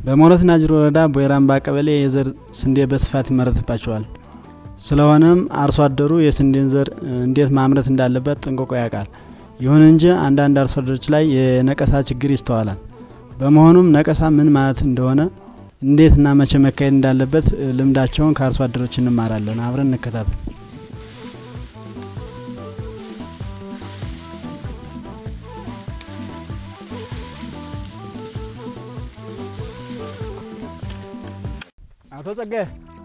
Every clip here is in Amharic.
በሞረት ናጅሮ ወረዳ ቦይራምባ ቀበሌ የዘር ስንዴ በስፋት ይመረትባቸዋል። ስለሆነም አርሶ አደሩ የስንዴን ዘር እንዴት ማምረት እንዳለበት ጠንቅቆ ያውቃል። ይሁን እንጂ አንዳንድ አርሶ አደሮች ላይ የነቀሳ ችግር ይስተዋላል። በመሆኑም ነቀሳ ምን ማለት እንደሆነ እንዴትና መቼ መካሄድ እንዳለበት ልምዳቸውን ከአርሶ አደሮች እንማራለን። አብረን እንከታተል። አቶ ጸጋዬ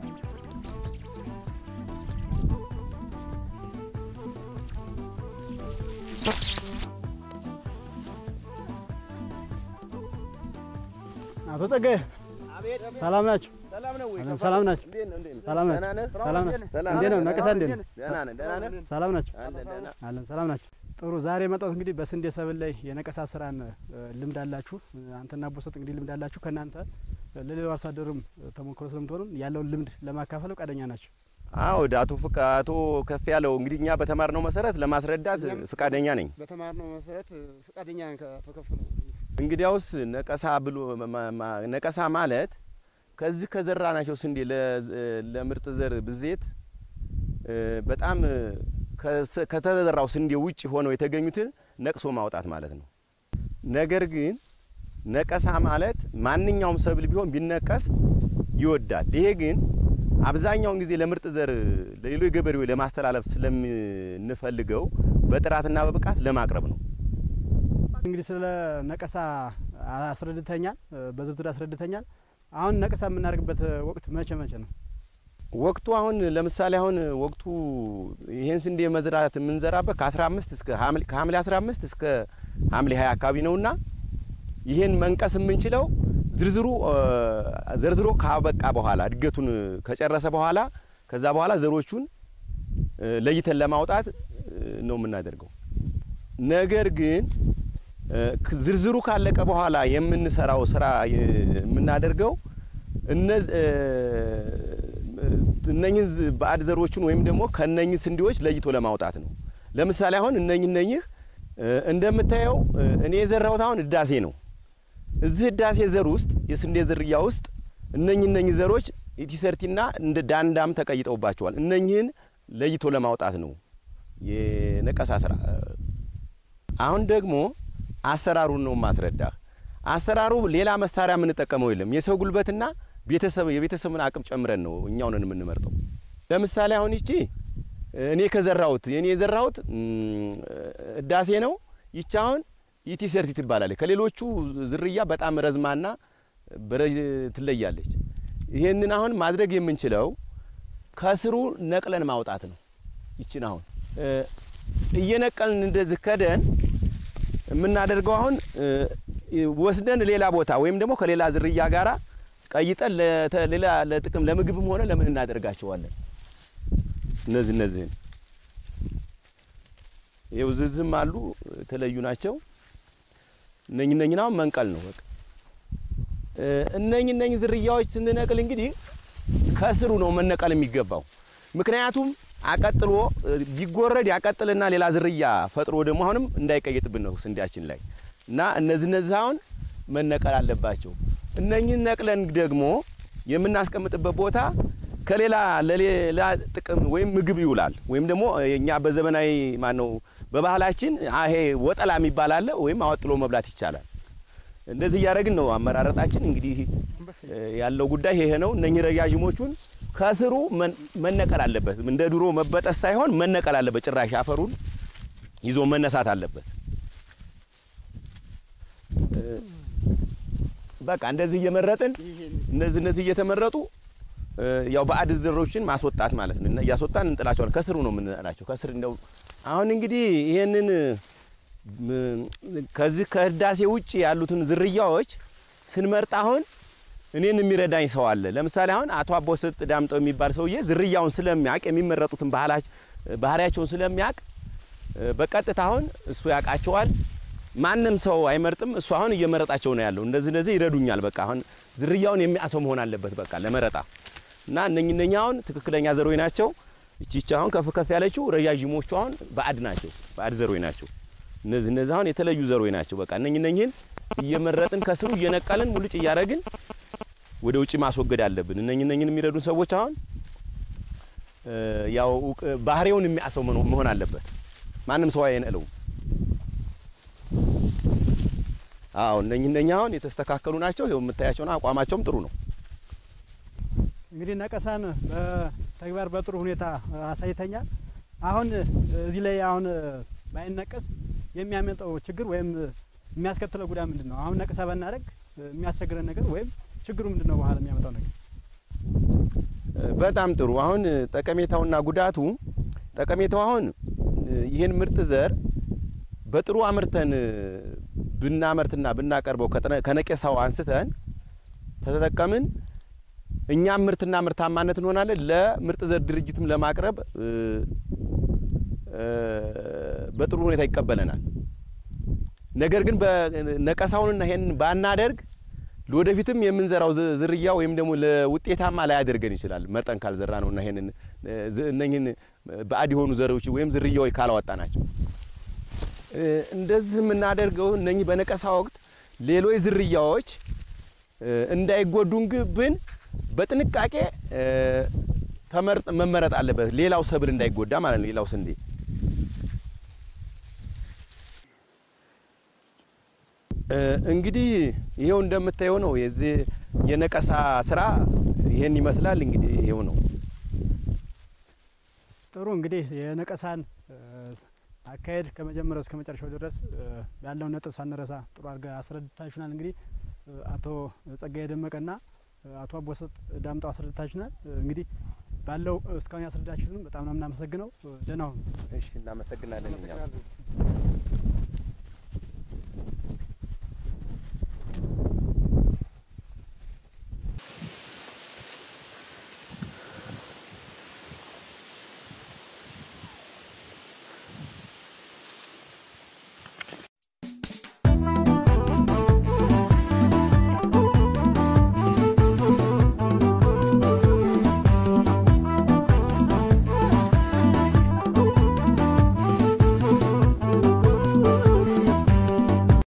አቶ ጸጋዬ ሰላም ናችሁ? ሰላም ናችሁ? ሰላም ናችሁ? ሰላም ናችሁ? እንዴት ነው ነቀሳ? እንዴት ነው? ሰላም ናችሁ? አለን። ሰላም ናችሁ? ጥሩ። ዛሬ የመጣሁት እንግዲህ በስንዴ ሰብል ላይ የነቀሳ ስራን ልምድ አላችሁ። አንተና ቦሰጥ እንግዲህ ልምድ አላችሁ። ከእናንተ ለሌላው አርሶ አደሩም ተሞክሮ ስለምትሆኑ ያለውን ልምድ ለማካፈል ፈቃደኛ ናቸው? አዎ አቶ ፍቃ አቶ ከፍ ያለው እንግዲህ እኛ በተማርነው መሰረት ለማስረዳት ፍቃደኛ ነኝ። በተማርነው መሰረት ፈቃደኛ ነኝ ከአቶ ከፍለ እንግዲያውስ ነቀሳ ብሎ ነቀሳ ማለት ከዚህ ከዘራ ናቸው ስንዴ ለምርጥ ዘር ብዜት በጣም ከተዘራው ስንዴ ውጭ ሆነው የተገኙትን ነቅሶ ማውጣት ማለት ነው። ነገር ግን ነቀሳ ማለት ማንኛውም ሰብል ቢሆን ቢነቀስ ይወዳል። ይሄ ግን አብዛኛውን ጊዜ ለምርጥ ዘር ለሌሎች ገበሬዎች ለማስተላለፍ ስለምንፈልገው በጥራትና በብቃት ለማቅረብ ነው። እንግዲህ ስለ ነቀሳ አስረድተኛል፣ በዝርዝር አስረድተኛል። አሁን ነቀሳ የምናደርግበት ወቅት መቼ መቼ ነው? ወቅቱ አሁን ለምሳሌ አሁን ወቅቱ ይህን ስንዴ መዝራት የምንዘራበት ከ15 እስከ ከሐምሌ 15 እስከ ሐምሌ 20 አካባቢ ነውና ይህን መንቀስ የምንችለው ዝርዝሩ ዘርዝሮ ካበቃ በኋላ እድገቱን ከጨረሰ በኋላ ከዛ በኋላ ዘሮቹን ለይተን ለማውጣት ነው የምናደርገው። ነገር ግን ዝርዝሩ ካለቀ በኋላ የምንሰራው ስራ የምናደርገው እነኝህ ባዕድ ዘሮቹን ወይም ደግሞ ከነኝህ ስንዴዎች ለይቶ ለማውጣት ነው። ለምሳሌ አሁን እነኝህ እነኝህ እንደምታየው እኔ የዘራሁት አሁን ህዳሴ ነው። እዚህ ህዳሴ ዘር ውስጥ የስንዴ ዝርያ ውስጥ እነኝህ እነኝህ ዘሮች ኢቲሰርቲና እንደ ዳንዳም ተቀይጠውባቸዋል። እነኝህን ለይቶ ለማውጣት ነው የነቀሳ ስራ። አሁን ደግሞ አሰራሩን ነው ማስረዳህ። አሰራሩ ሌላ መሳሪያ የምንጠቀመው የለም። የሰው ጉልበትና ቤተሰብ የቤተሰብን አቅም ጨምረን ነው እኛውን የምንመርጠው። ለምሳሌ አሁን ይቺ እኔ ከዘራሁት እኔ የዘራሁት ህዳሴ ነው። ይቺ አሁን ኢቲ ሰርቲ ትባላለች። ከሌሎቹ ዝርያ በጣም ረዝማና በረጅ ትለያለች። ይሄንን አሁን ማድረግ የምንችለው ከስሩ ነቅለን ማውጣት ነው። ይችን አሁን እየነቀልን እንደዚህ ከደን የምናደርገው አሁን ወስደን ሌላ ቦታ ወይም ደግሞ ከሌላ ዝርያ ጋራ ቀይጠን ሌላ ለጥቅም ለምግብም ሆነ ለምን እናደርጋቸዋለን። እነዚህ እነዚህን ይኸው ዝዝም አሉ የተለዩ ናቸው። እነኝ እነኝን አሁን መንቀል ነው በቃ። እነኝ እነኝ ዝርያዎች ስንነቅል እንግዲህ ከስሩ ነው መነቀል የሚገባው። ምክንያቱም አቀጥሎ ቢጎረድ ያቀጥልና ሌላ ዝርያ ፈጥሮ ደግሞ አሁንም እንዳይቀይጥብን ነው ስንዴያችን ላይ እና እነዚህ እነዚህ አሁን መነቀል አለባቸው። እነኝን ነቅለን ደግሞ የምናስቀምጥበት ቦታ ከሌላ ለሌላ ጥቅም ወይም ምግብ ይውላል ወይም ደግሞ እኛ በዘመናዊ ማን ነው በባህላችን ይሄ ወጠላ የሚባል አለ ወይም አወጥሎ መብላት ይቻላል። እንደዚህ እያደረግን ነው አመራረጣችን። እንግዲህ ያለው ጉዳይ ይሄ ነው። እነኚህ ረዣዥሞቹን ከስሩ መነቀል አለበት። እንደ ድሮ መበጠስ ሳይሆን መነቀል አለበት። ጭራሽ አፈሩን ይዞ መነሳት አለበት። በቃ እንደዚህ እየመረጥን እነዚህ እነዚህ እየተመረጡ ያው ባዕድ ዘሮችን ማስወጣት ማለት ነው። እና እያስወጣን እንጥላቸዋለን። ከስሩ ነው የምንላቸው። ከስር እንደው አሁን እንግዲህ ይሄንን ከዚህ ከህዳሴ ውጭ ያሉትን ዝርያዎች ስንመርጥ አሁን እኔን የሚረዳኝ ሰው አለ። ለምሳሌ አሁን አቶ አቦሰጥ ዳምጠው የሚባል ሰውዬ ዝርያውን ስለሚያውቅ የሚመረጡትን ባህሪያቸውን ስለሚያውቅ በቀጥታ አሁን እሱ ያውቃቸዋል። ማንም ሰው አይመርጥም። እሱ አሁን እየመረጣቸው ነው ያለው። እንደዚህ እንደዚህ ይረዱኛል። በቃ አሁን ዝርያውን የሚያሰው መሆን አለበት በቃ ለመረጣ እና እነኝ እነኛ አሁን ትክክለኛ ዘሮች ናቸው። እቺ እቺ አሁን ከፍ ከፍ ያለችው ረዣዥሞቹ አሁን ባዕድ ናቸው፣ ባዕድ ዘሮች ናቸው። እነዚህ እነዚህ አሁን የተለዩ ዘሮች ናቸው። በቃ እነኝ እነኝህን እየመረጥን ከስሩ እየነቀልን ሙልጭ እያደረግን ወደ ውጭ ማስወገድ አለብን። እነኝ እነኝን የሚረዱን ሰዎች አሁን እ፣ ያው እውቅ- ባህሪውን የሚያሰው መሆን አለበት። ማንም ሰው አይነለውም። አዎ እነኝ እነኝ አሁን የተስተካከሉ ናቸው። ይኸው የምታያቸው ነው። አቋማቸውም ጥሩ ነው። እንግዲህ ነቀሳን በተግባር በጥሩ ሁኔታ አሳይተኛል። አሁን እዚህ ላይ አሁን ባይነቀስ የሚያመጣው ችግር ወይም የሚያስከትለው ጉዳት ምንድን ነው? አሁን ነቀሳ ባናደርግ የሚያስቸግረን ነገር ወይም ችግሩ ምንድን ነው? በኋላ የሚያመጣው ነገር በጣም ጥሩ። አሁን ጠቀሜታውና ጉዳቱ ጠቀሜታው አሁን ይህን ምርጥ ዘር በጥሩ አምርተን ብናመርትና ብናቀርበው ከጠነ- ከነቀሳው አንስተን ተተጠቀምን እኛም ምርትና ምርታማነት እንሆናለን። ለምርጥ ዘር ድርጅትም ለማቅረብ እ፣ እ፣ በጥሩ ሁኔታ ይቀበለናል። ነገር ግን በነቀሳውንና ይሄን ባናደርግ ለወደፊትም የምንዘራው ዝ- ዝርያ ወይም ደግሞ ለውጤታማ ላያደርገን ይችላል። መርጠን ካልዘራ ነውና ይሄንን እ፣ ዝ- እነኝህን ባዕድ የሆኑ ዘሮች ወይም ዝርያዎች ካላወጣ ናቸው። እ፣ እንደዚህ የምናደርገው እነኚህ በነቀሳ ወቅት ሌሎች ዝርያዎች እ፣ እንዳይጎዱን ግብን በጥንቃቄ እ፣ ተመርጥ መመረጥ አለበት። ሌላው ሰብል እንዳይጎዳ ማለት ነው። ሌላው ስንዴ እ፣ እንግዲህ ይሄው እንደምታየው ነው። የዚህ የነቀሳ ስራ ይሄን ይመስላል። እንግዲህ ይሄው ነው። ጥሩ እንግዲህ የነቀሳን እ፣ አካሄድ ከመጀመሪያው እስከ መጨረሻው ድረስ እ፣ ያለውን ነጥብ ሳንረሳ ጥሩ አድርጋ አስረድታችሁናል። እንግዲህ እ፣ አቶ ጸጋዬ ደመቀና እ፣ አቶ አቦሰጥ ዳምጠው አስረድታችሁናል። እ፣ እንግዲህ ባለው እስካሁን ያስረዳችሁንም በጣም ነው የምናመሰግነው። እ፣ ደህና ሁኑ። እሺ፣ እናመሰግናለን እኛም አመሰግናለሁ።